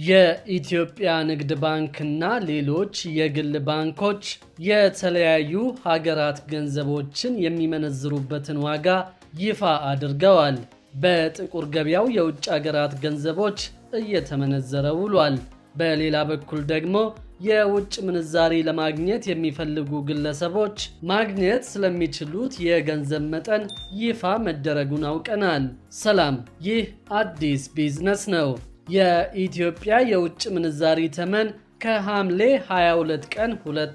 የኢትዮጵያ ንግድ ባንክና ሌሎች የግል ባንኮች የተለያዩ ሀገራት ገንዘቦችን የሚመነዝሩበትን ዋጋ ይፋ አድርገዋል። በጥቁር ገበያው የውጭ ሀገራት ገንዘቦች እየተመነዘረ ውሏል። በሌላ በኩል ደግሞ የውጭ ምንዛሪ ለማግኘት የሚፈልጉ ግለሰቦች ማግኘት ስለሚችሉት የገንዘብ መጠን ይፋ መደረጉን አውቀናል። ሰላም፣ ይህ አዲስ ቢዝነስ ነው። የኢትዮጵያ የውጭ ምንዛሪ ተመን ከሐምሌ 22 ቀን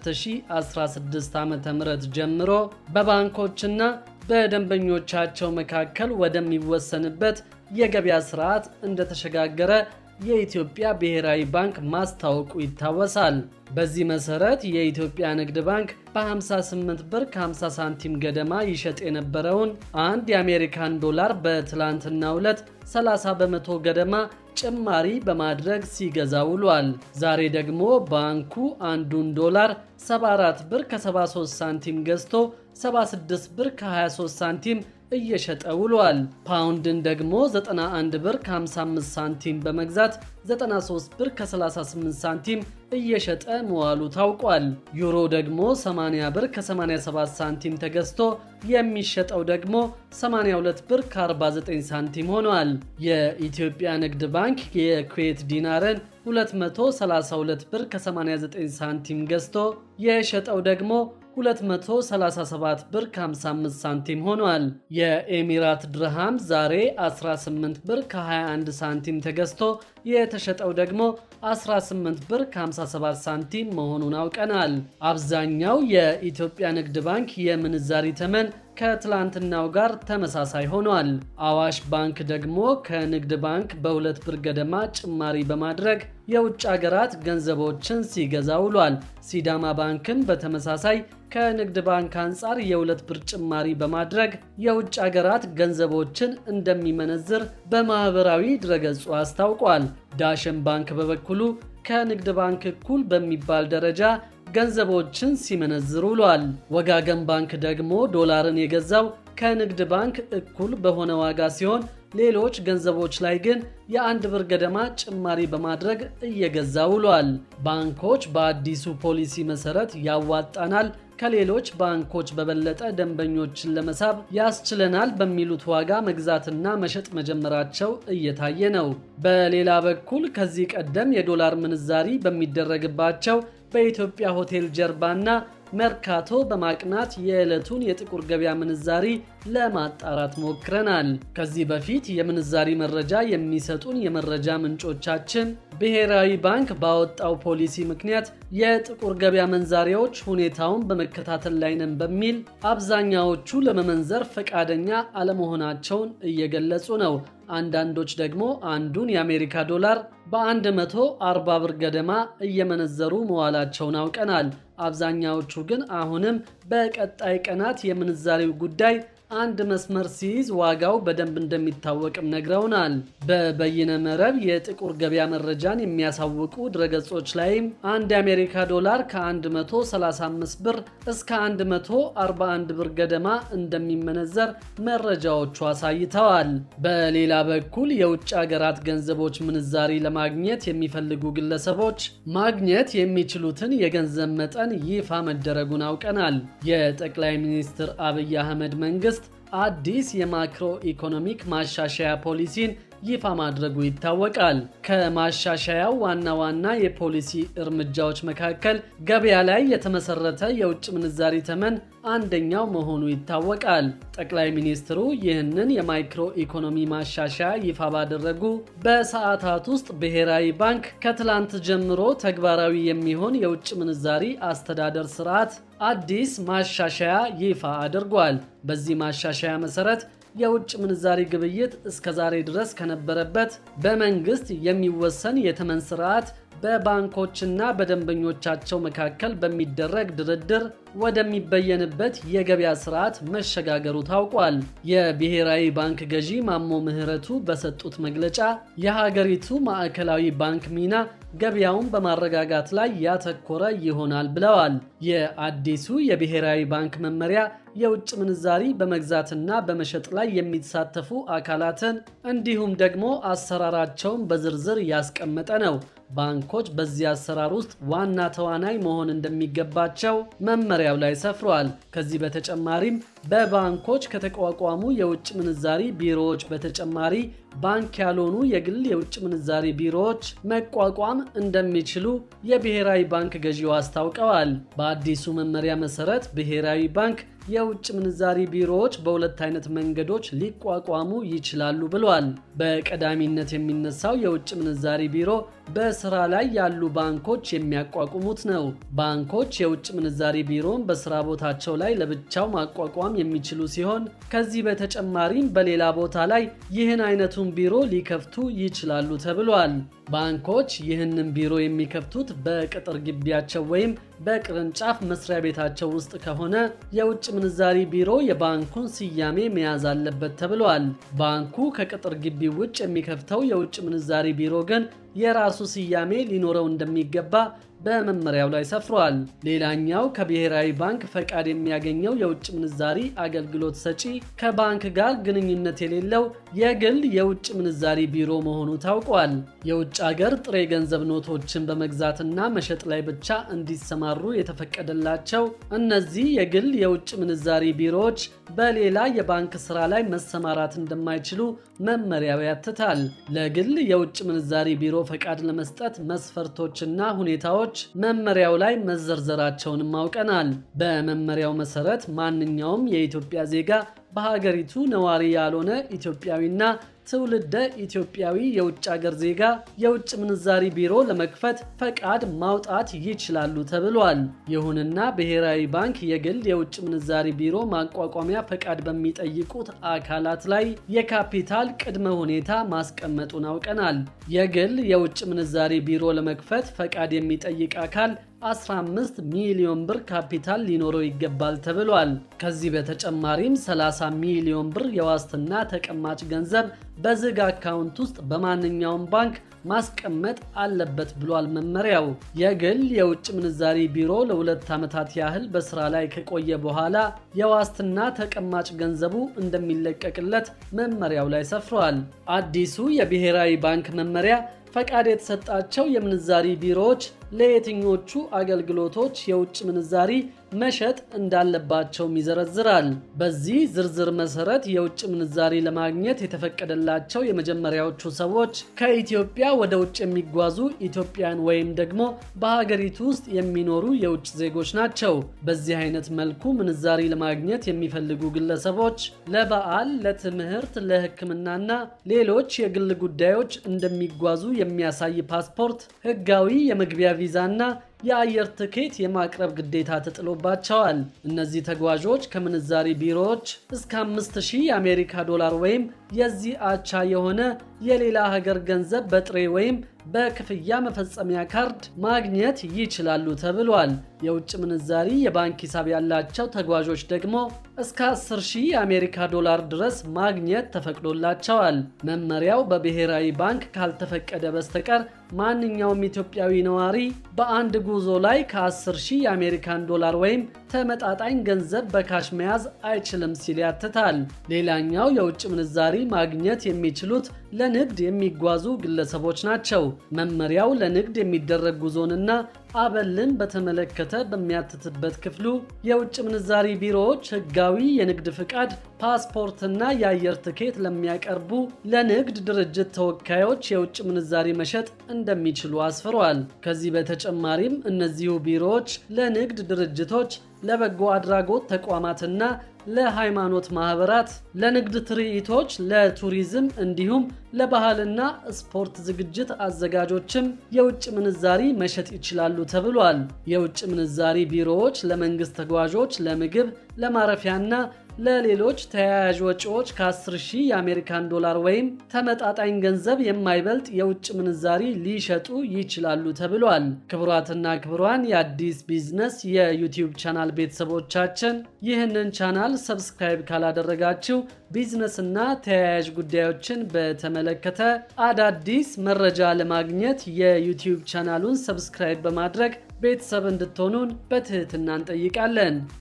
2016 ዓ.ም ጀምሮ በባንኮችና በደንበኞቻቸው መካከል ወደሚወሰንበት የገበያ ስርዓት እንደተሸጋገረ የኢትዮጵያ ብሔራዊ ባንክ ማስታወቁ ይታወሳል። በዚህ መሰረት የኢትዮጵያ ንግድ ባንክ በ58 ብር ከ50 ሳንቲም ገደማ ይሸጥ የነበረውን አንድ የአሜሪካን ዶላር በትላንትናው ዕለት 30 በመቶ ገደማ ጭማሪ በማድረግ ሲገዛ ውሏል። ዛሬ ደግሞ ባንኩ አንዱን ዶላር 74 ብር ከ73 ሳንቲም ገዝቶ 76 ብር ከ23 ሳንቲም እየሸጠ ውሏል። ፓውንድን ደግሞ 91 ብር ከ55 ሳንቲም በመግዛት 93 ብር ከ38 ሳንቲም እየሸጠ መዋሉ ታውቋል። ዩሮ ደግሞ 80 ብር ከ87 ሳንቲም ተገዝቶ የሚሸጠው ደግሞ 82 ብር ከ49 ሳንቲም ሆኗል። የኢትዮጵያ ንግድ ባንክ የኩዌት ዲናርን 232 ብር ከ89 ሳንቲም ገዝቶ የሸጠው ደግሞ 237 ብር ከ55 ሳንቲም ሆኗል። የኤሚራት ድርሃም ዛሬ 18 ብር ከ21 ሳንቲም ተገዝቶ የተሸጠው ደግሞ 18 ብር ከ57 ሳንቲም መሆኑን አውቀናል። አብዛኛው የኢትዮጵያ ንግድ ባንክ የምንዛሪ ተመን ከትላንትናው ጋር ተመሳሳይ ሆኗል። አዋሽ ባንክ ደግሞ ከንግድ ባንክ በሁለት ብር ገደማ ጭማሪ በማድረግ የውጭ ሀገራት ገንዘቦችን ሲገዛ ውሏል። ሲዳማ ባንክም በተመሳሳይ ከንግድ ባንክ አንጻር የሁለት ብር ጭማሪ በማድረግ የውጭ ሀገራት ገንዘቦችን እንደሚመነዝር በማኅበራዊ ድረገጹ አስታውቋል። ዳሽን ባንክ በበኩሉ ከንግድ ባንክ እኩል በሚባል ደረጃ ገንዘቦችን ሲመነዝር ውሏል። ወጋገን ባንክ ደግሞ ዶላርን የገዛው ከንግድ ባንክ እኩል በሆነ ዋጋ ሲሆን ሌሎች ገንዘቦች ላይ ግን የአንድ ብር ገደማ ጭማሪ በማድረግ እየገዛ ውሏል። ባንኮች በአዲሱ ፖሊሲ መሰረት ያዋጣናል ከሌሎች ባንኮች በበለጠ ደንበኞችን ለመሳብ ያስችለናል በሚሉት ዋጋ መግዛትና መሸጥ መጀመራቸው እየታየ ነው። በሌላ በኩል ከዚህ ቀደም የዶላር ምንዛሪ በሚደረግባቸው በኢትዮጵያ ሆቴል ጀርባና መርካቶ በማቅናት የዕለቱን የጥቁር ገበያ ምንዛሪ ለማጣራት ሞክረናል። ከዚህ በፊት የምንዛሪ መረጃ የሚሰጡን የመረጃ ምንጮቻችን ብሔራዊ ባንክ ባወጣው ፖሊሲ ምክንያት የጥቁር ገበያ መንዛሪዎች ሁኔታውን በመከታተል ላይ ነን በሚል አብዛኛዎቹ ለመመንዘር ፈቃደኛ አለመሆናቸውን እየገለጹ ነው። አንዳንዶች ደግሞ አንዱን የአሜሪካ ዶላር በ140 ብር ገደማ እየመነዘሩ መዋላቸውን አውቀናል። አብዛኛዎቹ ግን አሁንም በቀጣይ ቀናት የምንዛሬው ጉዳይ አንድ መስመር ሲይዝ ዋጋው በደንብ እንደሚታወቅም ነግረውናል። በበይነ መረብ የጥቁር ገበያ መረጃን የሚያሳውቁ ድረገጾች ላይም አንድ የአሜሪካ ዶላር ከ135 ብር እስከ 141 ብር ገደማ እንደሚመነዘር መረጃዎቹ አሳይተዋል። በሌላ በኩል የውጭ ሀገራት ገንዘቦች ምንዛሪ ለማግኘት የሚፈልጉ ግለሰቦች ማግኘት የሚችሉትን የገንዘብ መጠን ይፋ መደረጉን አውቀናል። የጠቅላይ ሚኒስትር አብይ አህመድ መንግስት አዲስ የማክሮ ኢኮኖሚክ ማሻሻያ ፖሊሲን ይፋ ማድረጉ ይታወቃል። ከማሻሻያው ዋና ዋና የፖሊሲ እርምጃዎች መካከል ገበያ ላይ የተመሰረተ የውጭ ምንዛሪ ተመን አንደኛው መሆኑ ይታወቃል። ጠቅላይ ሚኒስትሩ ይህንን የማይክሮ ኢኮኖሚ ማሻሻያ ይፋ ባደረጉ በሰዓታት ውስጥ ብሔራዊ ባንክ ከትላንት ጀምሮ ተግባራዊ የሚሆን የውጭ ምንዛሪ አስተዳደር ስርዓት አዲስ ማሻሻያ ይፋ አድርጓል። በዚህ ማሻሻያ መሰረት የውጭ ምንዛሪ ግብይት እስከ ዛሬ ድረስ ከነበረበት በመንግስት የሚወሰን የተመን ስርዓት በባንኮችና በደንበኞቻቸው መካከል በሚደረግ ድርድር ወደሚበየንበት የገበያ ስርዓት መሸጋገሩ ታውቋል። የብሔራዊ ባንክ ገዢ ማሞ ምህረቱ በሰጡት መግለጫ የሀገሪቱ ማዕከላዊ ባንክ ሚና ገበያውን በማረጋጋት ላይ ያተኮረ ይሆናል ብለዋል። የአዲሱ የብሔራዊ ባንክ መመሪያ የውጭ ምንዛሪ በመግዛትና በመሸጥ ላይ የሚሳተፉ አካላትን እንዲሁም ደግሞ አሰራራቸውን በዝርዝር ያስቀመጠ ነው። ባንኮች በዚህ አሰራር ውስጥ ዋና ተዋናይ መሆን እንደሚገባቸው መመሪያው ላይ ሰፍሯል። ከዚህ በተጨማሪም በባንኮች ከተቋቋሙ የውጭ ምንዛሪ ቢሮዎች በተጨማሪ ባንክ ያልሆኑ የግል የውጭ ምንዛሪ ቢሮዎች መቋቋም እንደሚችሉ የብሔራዊ ባንክ ገዢው አስታውቀዋል። በአዲሱ መመሪያ መሰረት ብሔራዊ ባንክ የውጭ ምንዛሪ ቢሮዎች በሁለት አይነት መንገዶች ሊቋቋሙ ይችላሉ ብሏል። በቀዳሚነት የሚነሳው የውጭ ምንዛሪ ቢሮ በስራ ላይ ያሉ ባንኮች የሚያቋቁሙት ነው። ባንኮች የውጭ ምንዛሪ ቢሮን በስራ ቦታቸው ላይ ለብቻው ማቋቋም የሚችሉ ሲሆን ከዚህ በተጨማሪም በሌላ ቦታ ላይ ይህን አይነቱን ቢሮ ሊከፍቱ ይችላሉ ተብሏል። ባንኮች ይህንን ቢሮ የሚከፍቱት በቅጥር ግቢያቸው ወይም በቅርንጫፍ መስሪያ ቤታቸው ውስጥ ከሆነ የውጭ ምንዛሪ ቢሮ የባንኩን ስያሜ መያዝ አለበት ተብሏል። ባንኩ ከቅጥር ግቢ ውጭ የሚከፍተው የውጭ ምንዛሪ ቢሮ ግን የራሱ ስያሜ ሊኖረው እንደሚገባ በመመሪያው ላይ ሰፍሯል። ሌላኛው ከብሔራዊ ባንክ ፈቃድ የሚያገኘው የውጭ ምንዛሪ አገልግሎት ሰጪ ከባንክ ጋር ግንኙነት የሌለው የግል የውጭ ምንዛሪ ቢሮ መሆኑ ታውቋል። የውጭ አገር ጥሬ ገንዘብ ኖቶችን በመግዛትና መሸጥ ላይ ብቻ እንዲሰማሩ የተፈቀደላቸው እነዚህ የግል የውጭ ምንዛሪ ቢሮዎች በሌላ የባንክ ስራ ላይ መሰማራት እንደማይችሉ መመሪያው ያትታል። ለግል የውጭ ምንዛሪ ቢሮ ፈቃድ ለመስጠት መስፈርቶችና ሁኔታዎች መመሪያው ላይ መዘርዘራቸውንም አውቀናል። በመመሪያው መሰረት ማንኛውም የኢትዮጵያ ዜጋ በሀገሪቱ ነዋሪ ያልሆነ ኢትዮጵያዊና ትውልደ ኢትዮጵያዊ የውጭ አገር ዜጋ የውጭ ምንዛሪ ቢሮ ለመክፈት ፈቃድ ማውጣት ይችላሉ ተብሏል። ይሁንና ብሔራዊ ባንክ የግል የውጭ ምንዛሪ ቢሮ ማቋቋሚያ ፈቃድ በሚጠይቁት አካላት ላይ የካፒታል ቅድመ ሁኔታ ማስቀመጡን አውቀናል። የግል የውጭ ምንዛሪ ቢሮ ለመክፈት ፈቃድ የሚጠይቅ አካል 15 ሚሊዮን ብር ካፒታል ሊኖረው ይገባል ተብሏል። ከዚህ በተጨማሪም 30 ሚሊዮን ብር የዋስትና ተቀማጭ ገንዘብ በዝግ አካውንት ውስጥ በማንኛውም ባንክ ማስቀመጥ አለበት ብሏል መመሪያው። የግል የውጭ ምንዛሪ ቢሮ ለሁለት ዓመታት ያህል በስራ ላይ ከቆየ በኋላ የዋስትና ተቀማጭ ገንዘቡ እንደሚለቀቅለት መመሪያው ላይ ሰፍሯል። አዲሱ የብሔራዊ ባንክ መመሪያ ፈቃድ የተሰጣቸው የምንዛሪ ቢሮዎች ለየትኞቹ አገልግሎቶች የውጭ ምንዛሪ መሸጥ እንዳለባቸውም ይዘረዝራል። በዚህ ዝርዝር መሰረት የውጭ ምንዛሪ ለማግኘት የተፈቀደላቸው የመጀመሪያዎቹ ሰዎች ከኢትዮጵያ ወደ ውጭ የሚጓዙ ኢትዮጵያን ወይም ደግሞ በሀገሪቱ ውስጥ የሚኖሩ የውጭ ዜጎች ናቸው። በዚህ አይነት መልኩ ምንዛሪ ለማግኘት የሚፈልጉ ግለሰቦች ለበዓል፣ ለትምህርት፣ ለሕክምናና ሌሎች የግል ጉዳዮች እንደሚጓዙ የሚያሳይ ፓስፖርት፣ ህጋዊ የመግቢያ ቪዛና የአየር ትኬት የማቅረብ ግዴታ ተጥሎባቸዋል። እነዚህ ተጓዦች ከምንዛሪ ቢሮዎች እስከ 5000 የአሜሪካ ዶላር ወይም የዚህ አቻ የሆነ የሌላ ሀገር ገንዘብ በጥሬ ወይም በክፍያ መፈጸሚያ ካርድ ማግኘት ይችላሉ ተብሏል። የውጭ ምንዛሪ የባንክ ሂሳብ ያላቸው ተጓዦች ደግሞ እስከ 10000 የአሜሪካ ዶላር ድረስ ማግኘት ተፈቅዶላቸዋል። መመሪያው በብሔራዊ ባንክ ካልተፈቀደ በስተቀር ማንኛውም ኢትዮጵያዊ ነዋሪ በአንድ ጉዞ ላይ ከ10000 የአሜሪካን ዶላር ወይም ተመጣጣኝ ገንዘብ በካሽ መያዝ አይችልም ሲል ያትታል። ሌላኛው የውጭ ምንዛሪ ማግኘት የሚችሉት ለንግድ የሚጓዙ ግለሰቦች ናቸው። መመሪያው ለንግድ የሚደረግ ጉዞንና አበልን በተመለከተ በሚያትትበት ክፍሉ የውጭ ምንዛሪ ቢሮዎች ሕጋዊ የንግድ ፍቃድ፣ ፓስፖርትና የአየር ትኬት ለሚያቀርቡ ለንግድ ድርጅት ተወካዮች የውጭ ምንዛሪ መሸጥ እንደሚችሉ አስፍሯል። ከዚህ በተጨማሪም እነዚሁ ቢሮዎች ለንግድ ድርጅቶች ለበጎ አድራጎት ተቋማትና ለሃይማኖት ማህበራት፣ ለንግድ ትርኢቶች፣ ለቱሪዝም እንዲሁም ለባህልና ስፖርት ዝግጅት አዘጋጆችም የውጭ ምንዛሪ መሸጥ ይችላሉ ተብሏል። የውጭ ምንዛሪ ቢሮዎች ለመንግስት ተጓዦች ለምግብ፣ ለማረፊያና ለሌሎች ተያያዥ ወጪዎች ከ10 ሺህ የአሜሪካን ዶላር ወይም ተመጣጣኝ ገንዘብ የማይበልጥ የውጭ ምንዛሪ ሊሸጡ ይችላሉ ተብሏል። ክቡራትና ክቡራን የአዲስ ቢዝነስ የዩቲዩብ ቻናል ቤተሰቦቻችን ይህንን ቻናል ሰብስክራይብ ካላደረጋችሁ ቢዝነስና ተያያዥ ጉዳዮችን በተመለከተ አዳዲስ መረጃ ለማግኘት የዩቲዩብ ቻናሉን ሰብስክራይብ በማድረግ ቤተሰብ እንድትሆኑን በትህትና እንጠይቃለን።